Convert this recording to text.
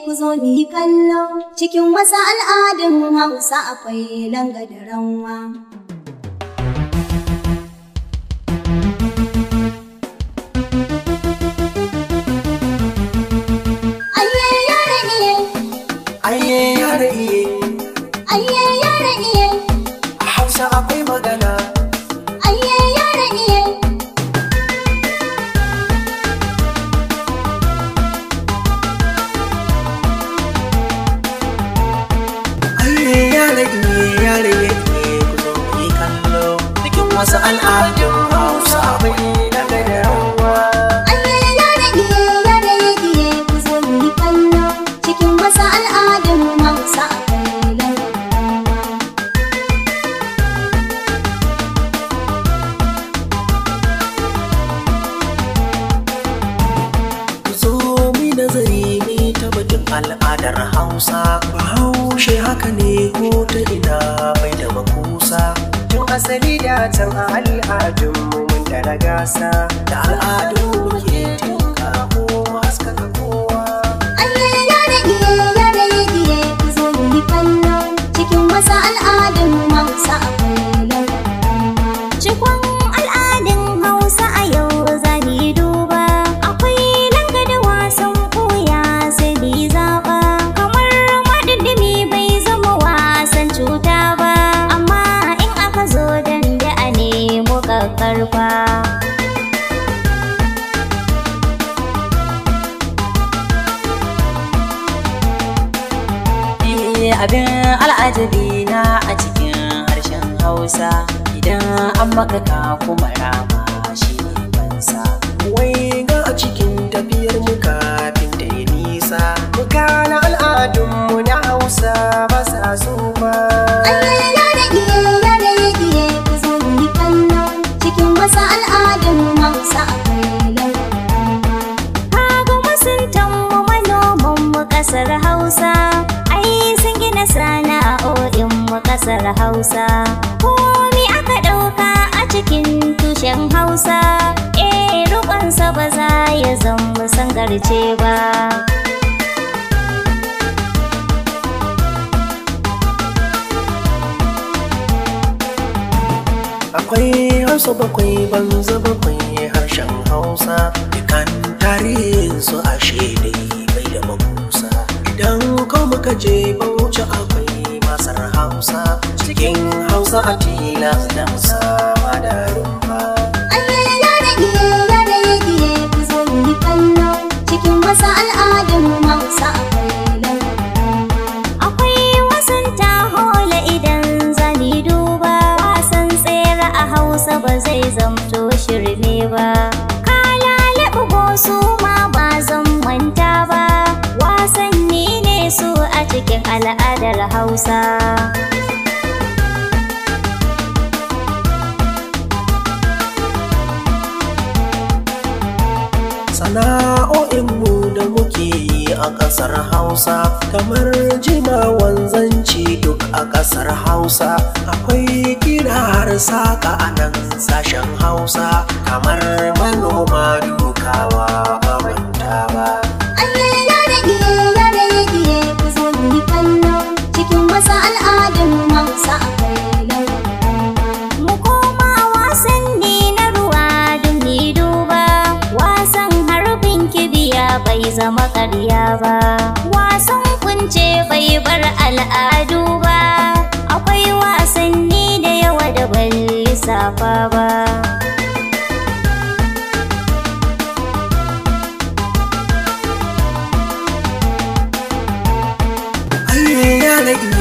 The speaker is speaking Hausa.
ku zo mu yi kallo cikin wasu al'adun hausa akwai langa da ranwa. Ayye yare iye, Aye yare iye, ayye yare iye, a Hausa akwai magana. ayye yare iye. Aye yare iye, yare iye, ku zo mu yi kallo. Cikin wasu al'adun Hausa akwai daga da rawa. Ayye yare iye, yare iye, ku zo mu yi kallo cikin wasu al'adun hausa akwai langa da ranwa. Ku zo mu yi nazari mu yi ta batun al'adar Hausa. Bahaushe haka ne ko ta ina bai da makusa. Tun asali da can a al'adunmu mun da gasa. Da al'adun muke tinka ko haskaka kowa. Ayye yare iye, yare iye, ku zo mu yi kallo cikin wasu al'adun hausa akwai langa da ranwa. Cikon al'adun Hausa a yau za mu yi duba. Akwai langa da wasan koya sai mu yi zaɓa. Kamar maɗiɗimi bai zama wasan cuta ba. Amma in aka zo danda a nemo ƙaƙƙarfa. Eh, abin al'ajabi na a cikin harshen hausa idan an maka ka kuma rama shi ne bansa Wai ga a cikin tafiyar mu kafin ta yi nisa. Muka na al'adunmu na Hausa ba sa so ba. Ayye yare iye, yare iye, ku zo mu yi kallo cikin wasu al'adun hausa akwai langa da ranwa. Kaga masuntan mu manoman mu ƙasar Hausa. Ai sun gina sana'o'in mu ƙasar Hausa. Komi aka ɗauka a cikin tushen Hausa. Eh rukunsa ba za ya zama sangarce ba. Akwai Hausa bakwai banza bakwai harshen Hausa. Dukan tarihin su ashe dai bai da makusa. Idan ko muka je Bauchi akwai masar Hausa. Cikin Hausa a tilas da musawa da rumfa. Ayye yare iye, yare iye, ku zo mu yi kallo cikin wasu al'adun hausa akwai langa da ranwa. Akwai wasan tahola idan zani duba wasan tsere a Hausa ba zai zamto shirme ba. Kalale ugo su ma ba zan manta ba. Wasanni ne su a cikin al'adar Hausa. Sana'o'inmu da muke yi a ƙasar Hausa kamar jima wanzanci duk a ƙasar Hausa akwai kira har saƙa a nan sashen Hausa kamar manoma dukawa ba manta ba. Ayye yare iye, yare iye, ku zo mu yi kallo cikin wasu al'adun hausa akwai langa da ranwa. Mu koma wasanni na ruwa don ni duba. Wasan harbin kibiya bai zama ƙarya ba. Wasan kunce bai bar al'adu ba. Akwai wasanni da yawa da ban lissafa ba. Ayye yare